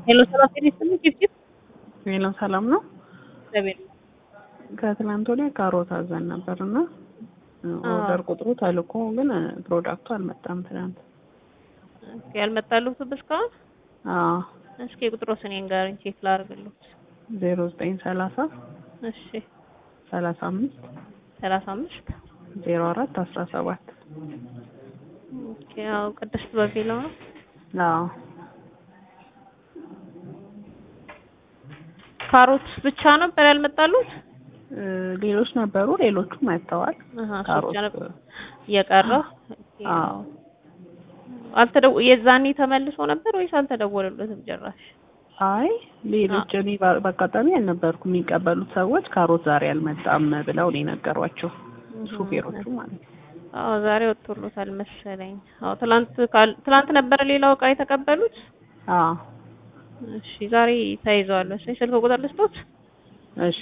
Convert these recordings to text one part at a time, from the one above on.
ሄሎ ሰላም ጤና ይስጥልኝ ጭብጭብ ሄሎ ሰላም ነው። እግዚአብሔር ከትላንት ወዲያ ካሮት አዘን ነበር እና ኦርደር ቁጥሩ ተልኮ ግን ፕሮዳክቱ አልመጣም ትናንት። ኦኬ ያልመጣሉት እስካሁን አዎ እስኪ ቁጥሩ ስኔን ጋር ቼክ ላድርግልዎት። ዜሮ ዘጠኝ ሰላሳ እሺ ሰላሳ አምስት ሰላሳ አምስት ዜሮ አራት አስራ ሰባት ኦኬ ያው ቅድስት በሚለው ነው። አዎ ካሮት ብቻ ነበር ያልመጣሉት? እ ሌሎች ነበሩ፣ ሌሎቹ መጥተዋል። አሃ እሱ ካሮት ብቻ ነበር የቀረው። ኦኬ፣ አዎ አልተደው የዛኔ ተመልሶ ነበር ወይስ አልተደወለለትም ጭራሽ? አይ ሌሎች እኔ በ- በአጋጣሚ አልነበርኩም። የሚቀበሉት ሰዎች ካሮት ዛሬ አልመጣም ብለው ነው የነገሯቸው፣ ሹፌሮቹ ማለት ነው። አዎ ዛሬ ወጥቶሎታል መሰለኝ። አዎ ትላንት ካል ትላንት ነበረ ሌላው እቃ የተቀበሉት። አዎ እሺ ዛሬ ተይዘዋል መሰለኝ። ስልክ ቁጥር ልስጦት? እሺ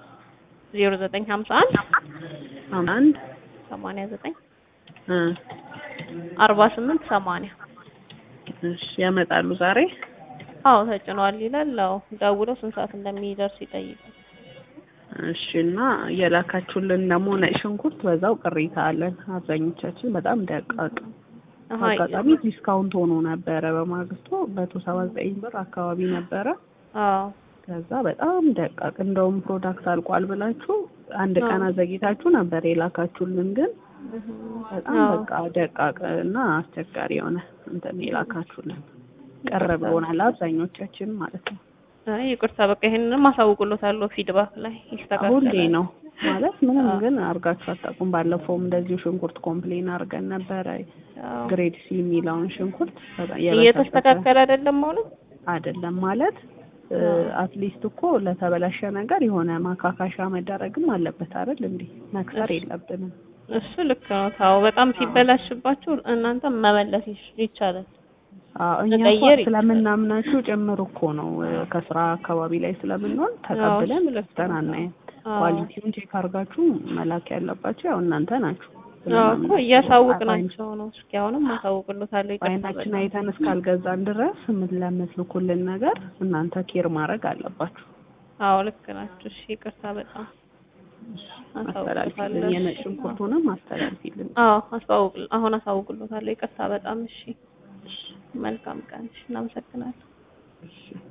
0951 አንድ 89 እ 48 80 እሺ ያመጣሉ ዛሬ። አዎ ተጭኗል ይላል። አዎ ደውለው ስንት ሰዓት እንደሚደርስ ይጠይቃል። እሺ እና የላካችሁልን ደግሞ ነጭ ሽንኩርት በዛው ቅሬታ አለን። አብዛኞቻችን በጣም ደቃቅ አሃ አጋጣሚ ዲስካውንት ሆኖ ነበረ። በማግስቱ መቶ ሰባ ዘጠኝ ብር አካባቢ ነበረ። አዎ ከዛ በጣም ደቃቅ እንደውም ፕሮዳክት አልቋል ብላችሁ አንድ ቀን አዘግይታችሁ ነበር የላካችሁልን። ግን በጣም አዎ። በቃ ደቃቅ እና አስቸጋሪ የሆነ እንትን የላካችሁልን ቀረ ብሎናል አብዛኞቻችን ማለት ነው። አይ ይቅርታ በቃ ይሄንንም አሳውቅሎታለሁ ፊድባክ ላይ ይስተካከላል። ሁሌ ነው ማለት ምንም ግን አርጋችሁ አታውቁም። ባለፈውም እንደዚሁ ሽንኩርት ኮምፕሌን አድርገን ነበረ። አዎ። ግሬድ ሲ የሚለውን ሽንኩርት በጣም የበሰበሰ እየተስተካከለ አይደለም አሁንም? አይደለም ማለት አትሊስት እኮ ለተበላሸ ነገር የሆነ ማካካሻ መደረግም አለበት አይደል? እንዴ መክሰር የለብንም። እሱ ልክ ነው። ታው በጣም ሲበላሽባችሁ እናንተ መመለስ ይች- ይቻላል። አዎ እኛ እኮ መቀየር ይቻላል። ስለምናምናችሁ ጭምር እኮ ነው እ፣ ከስራ አካባቢ ላይ ስለምንሆን ተቀብለን እሱ ልክ ነው። ገዝተን አናየም። አዎ። ኳሊቲውን ቼክ አድርጋችሁ መላክ ያለባችሁ ያው እናንተ ናችሁ። አዎ እኮ ስለማምናችሁ እያሳወቅናቸው ነው። እስኪ አሁንም አሳውቅሎታለሁ። ይቅርታ በአይናችን በጣም። አይተን እስካልገዛን ድረስ ምን ለምትልኩልን ነገር እናንተ ኬር ማድረግ አለባችሁ። አዎ ልክ ናችሁ። እሺ ይቅርታ በጣም አስተላልፊልን፣ አሳውቅሎታለሁ። የነጭ ሽንኩርቱንም አስተላልፊልን። አዎ አሳውቅ አሁን አሳውቅሎታለሁ። ይቅርታ በጣም እሺ። መልካም ቀን። እሺ እናመሰግናለን። እሺ